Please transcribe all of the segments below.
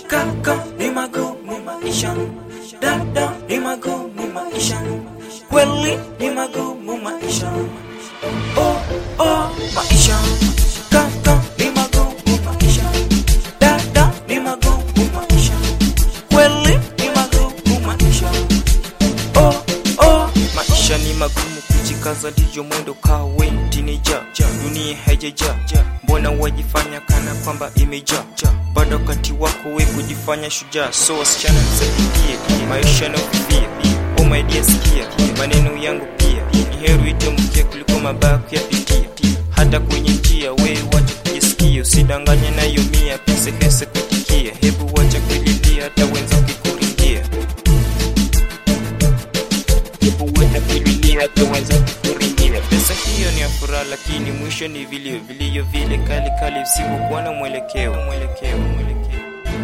kaka ni magumu maisha dada ni magumu maisha kweli ni magumu maisha oh oh maisha kaka ni magumu maisha dada ni magumu maisha kweli ni magumu maisha oh oh maisha ni magumu kujikaza ndiyo mwendo kawe tinija dunia haijaja mbona wajifanya kana kwamba imeja bado wakati wako we kujifanya shujaa so wasichana msaidie maisha naofifia oh my dear sikia maneno yangu pia ni heri itemke kuliko mabaya kuyapitia hata kwenye njia we wacha kujisikia usidanganye nayo mia pese pese kutikia hebu wacha kulilia hata wenza kikuringia kuweza kulilia hata waza kuringia. Pesa hiyo ni ya furaha, lakini mwisho ni vilio, vilio vile kali kali visivyokuwa na mwelekeo, mwelekeo, mwelekeo,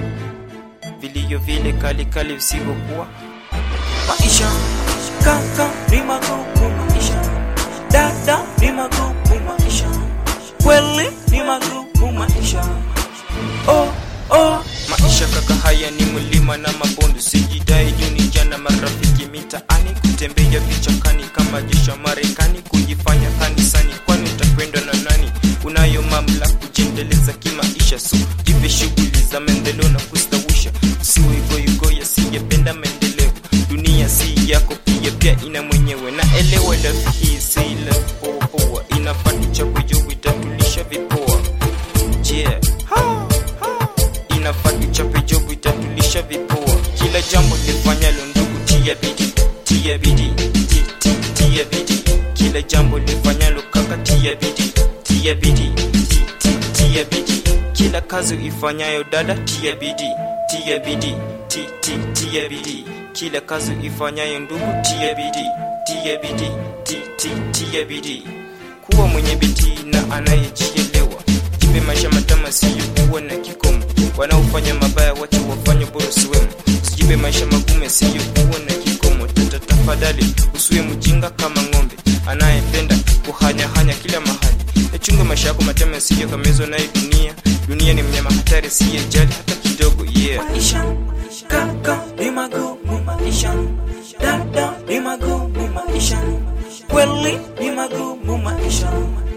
vilio vile kali kali visivyokuwa maisha. Kaka ni magumu maisha, dada ni magumu maisha, kweli ni magumu maisha. Oh, oh. Maisha kaka, haya ni mlima na mabonde, sijidai juu ni jana marafiki mitaani, kutembea vichakani kama jeshi la Marekani, kujifanya kanisani, kwani utapendwa na nani? Unayo mamlaka kujiendeleza kimaisha, so jipe shughuli za maendeleo na kustawisha, usiwe goigoya, sijapenda maendeleo. Dunia si yako, pia pia ina mwenyewe, na elewa life hii si life poa poa, inafaa tuchapwe juu itatulisha vipoa, yeah ha, ha inafaa tuchape jobu itatulisha vipoa. Kila jambo lifanyalo ndugu, tia bidii, tia bidii, ti- ti- tia bidii. Kila jambo lifanyalo kaka, tia bidii, tia bidii, ti- ti- tia bidii. Kila kazi ifanyayo dada, tia bidii, tia bidii, ti- ti- tia bidii. Kila kazi ifanyayo ndugu, tia bidii, tia bidii, ti- ti- tia bidii. Kuwa mwenye bidii na anayejielewa, jipe maisha matama, siyo kuwa na kikomo wanaofanya mabaya wacha wafanye bora usiwemo usijipe maisha magumu siyo kuwa na kikomo tata tafadhali usiwe mjinga kama ng'ombe anayependa kuhanyahanya kila mahali yachunge maisha yako matema siyo kamezwa naye dunia dunia ni mnyama hatari siyejali hata kidogo yeah maisha kaka ni magumu maisha dada ni magumu maisha kweli ni magumu maisha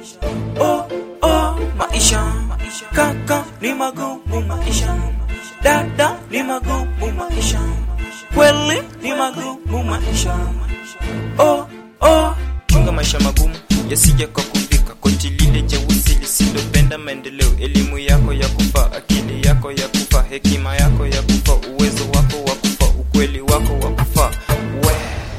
oh oh maisha kaka ni magumu maisha dada ni magumu maisha kweli ni magumu maisha oh oh chunga maisha magumu yasije kwa kufika koti lile jeusi lisilopenda maendeleo elimu yako ya kufa akili yako ya kufa hekima yako ya kufa uwezo wako wa kufa ukweli wako wa kufa we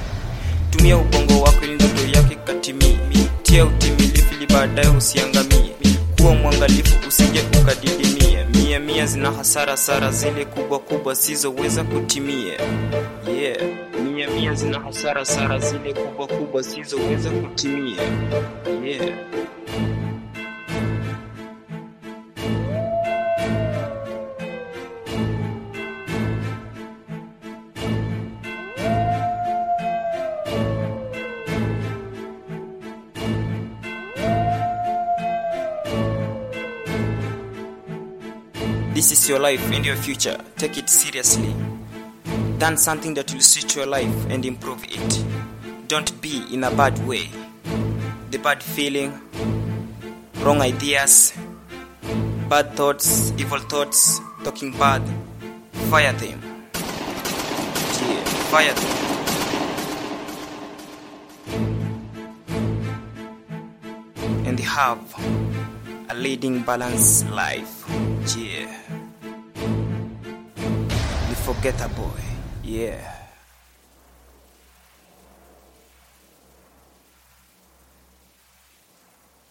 tumia ubongo wako ili ndoto yake katimie tia utimilifu ili baadaye usiangamie kuwa mwangalifu usije ukadidimia mia mia zina hasara sara zile kubwa kubwa sizoweza kutimia yeah mia mia zina hasara sara zile kubwa kubwa sizoweza kutimia yeah This is your life and your future. Take it seriously. Done something that will suit your life and improve it. Don't be in a bad way. The bad feeling, wrong ideas, bad thoughts, evil thoughts, talking bad. Fire them. Yeah, fire them. And have a leading balanced life. Yeah. You forget a boy. Yeah.